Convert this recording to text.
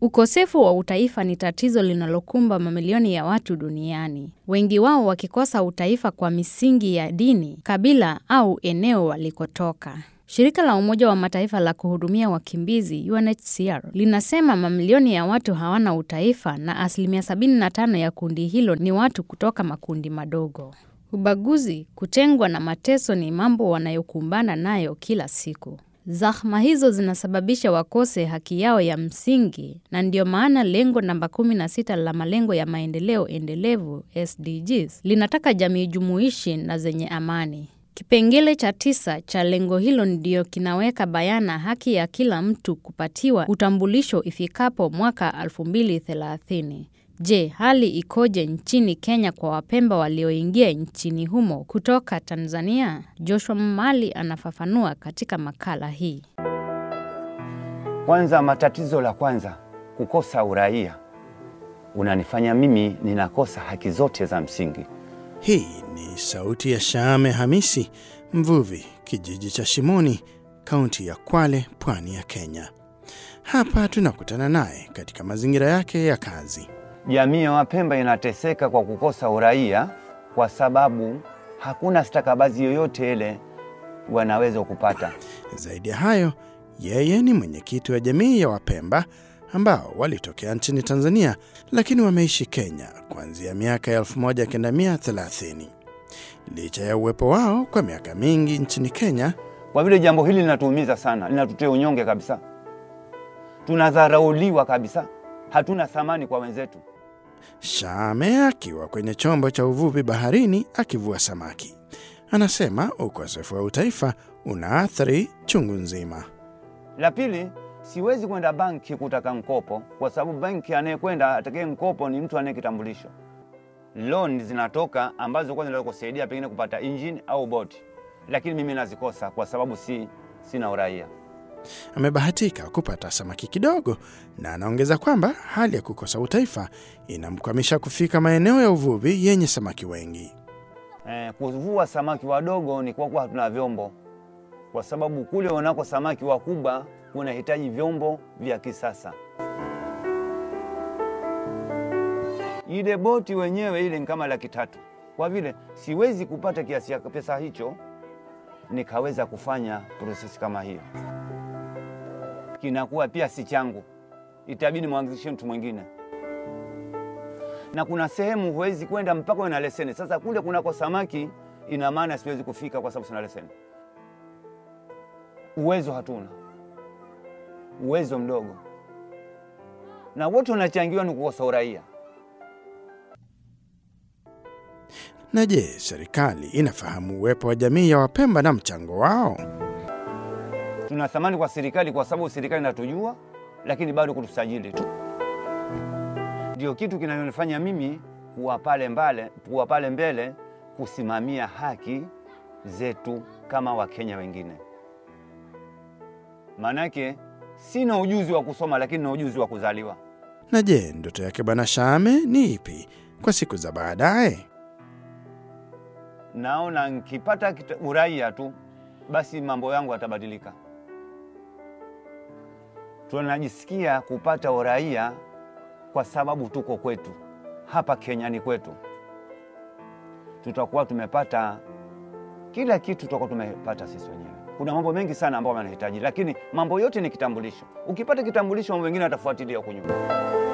Ukosefu wa utaifa ni tatizo linalokumba mamilioni ya watu duniani, wengi wao wakikosa utaifa kwa misingi ya dini, kabila au eneo walikotoka. Shirika la Umoja wa Mataifa la kuhudumia wakimbizi UNHCR linasema mamilioni ya watu hawana utaifa na asilimia 75 ya kundi hilo ni watu kutoka makundi madogo. Ubaguzi, kutengwa na mateso ni mambo wanayokumbana nayo kila siku. Zahma hizo zinasababisha wakose haki yao ya msingi na ndiyo maana lengo namba 16 la malengo ya maendeleo endelevu SDGs linataka jamii jumuishi na zenye amani. Kipengele cha tisa cha lengo hilo ndiyo kinaweka bayana haki ya kila mtu kupatiwa utambulisho ifikapo mwaka 2030. Je, hali ikoje nchini Kenya kwa Wapemba walioingia nchini humo kutoka Tanzania? Joshua Mali anafafanua katika makala hii. Kwanza, matatizo la kwanza, kukosa uraia unanifanya mimi ninakosa haki zote za msingi. Hii ni sauti ya Shaame Hamisi, mvuvi, kijiji cha Shimoni, kaunti ya Kwale, pwani ya Kenya. Hapa tunakutana naye katika mazingira yake ya kazi. Jamii ya Wapemba inateseka kwa kukosa uraia kwa sababu hakuna stakabadhi yoyote ile wanaweza kupata. Zaidi ya hayo, yeye ni mwenyekiti wa jamii ya Wapemba ambao walitokea nchini Tanzania lakini wameishi Kenya kuanzia miaka ya 1930. Licha ya uwepo wao kwa miaka mingi nchini Kenya, Kwa vile jambo hili linatuumiza sana, linatutia unyonge kabisa, tunadharauliwa kabisa, hatuna thamani kwa wenzetu. Shame akiwa kwenye chombo cha uvuvi baharini akivua samaki, anasema ukosefu wa utaifa unaathiri chungu nzima. La pili, siwezi kwenda banki kutaka mkopo kwa sababu banki anayekwenda atakaye mkopo ni mtu anaye kitambulisho. Loan zinatoka ambazo kwanza zinaweza kusaidia pengine kupata engine au boti, lakini mimi nazikosa kwa sababu si sina uraia. Amebahatika kupata samaki kidogo, na anaongeza kwamba hali ya kukosa utaifa inamkwamisha kufika maeneo ya uvuvi yenye samaki wengi. Eh, kuvua samaki wadogo ni kwa kuwa hatuna vyombo, kwa sababu kule wanako samaki wakubwa kunahitaji vyombo vya kisasa. Ile boti wenyewe ile ni kama laki tatu. Kwa vile siwezi kupata kiasi cha pesa hicho nikaweza kufanya prosesi kama hiyo, kinakuwa pia si changu, itabidi mwanzishe mtu mwingine na kuna sehemu huwezi kwenda mpaka uwe na leseni. Sasa kule kunako samaki, ina maana siwezi kufika kwa sababu sina leseni. Uwezo hatuna, uwezo mdogo, na wote wanachangiwa ni kukosa uraia. Na je, serikali inafahamu uwepo wa jamii ya Wapemba na mchango wao? Tuna thamani kwa serikali kwa sababu serikali inatujua, lakini bado kutusajili tu ndio kitu kinachonifanya mimi kuwa pale mbale, kuwa pale mbele kusimamia haki zetu kama Wakenya wengine. Maanake sina ujuzi wa kusoma, lakini na ujuzi wa kuzaliwa. Na je, ndoto yake Bwana Shame ni ipi kwa siku za baadaye? Naona nikipata kita- uraia tu, basi mambo yangu yatabadilika. Tunajisikia kupata uraia kwa sababu tuko kwetu hapa Kenya, ni kwetu. Tutakuwa tumepata kila kitu, tutakuwa tumepata sisi wenyewe. Kuna mambo mengi sana ambayo yanahitaji, lakini mambo yote ni kitambulisho. Ukipata kitambulisho, mambo mengine yatafuatilia huko nyuma.